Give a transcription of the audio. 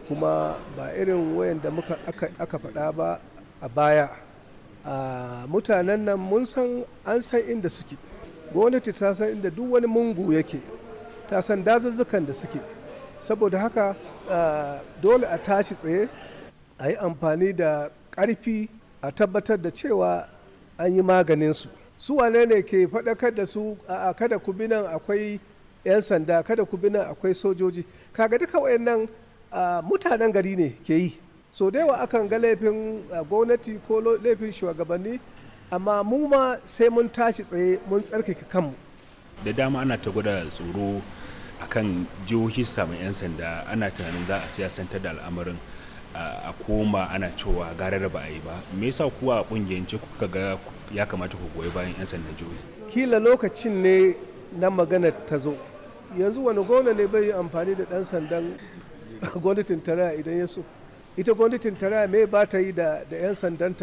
kuma ba irin wayanda muka aka, aka faɗa ba a baya a mutanen nan mun san an san inda suke gwamnati ta san inda duk wani mungu yake ta san dazuzzukan da suke saboda haka dole a tashi tsaye a yi amfani da ƙarfi a tabbatar da cewa an yi maganinsu su wane ne ke faɗakar da su a kada ku bi nan akwai 'yan sanda kada ku bi nan akwai sojoji kaga duka wayannan mutanen gari ne ke yi so da yawa akan ga laifin gwamnati ko laifin shugabanni amma mu ma sai mun tashi tsaye mun tsarkake kanmu da dama ana ta gwada tsoro akan jihohi samun 'yan sanda ana tunanin za a siyasantar da al'amarin a koma ana cewa gara da ba a yi ba me yasa kuwa a kungiyance kuka ga ya kamata ku goyi bayan 'yan sandan jihohi kila lokacin ne na magana ta zo yanzu wani gona ne bai yi amfani da dan sandan gwamnatin tarayya idan ya so ita gwamnatin tarayya me ba ta yi da 'yan sandanta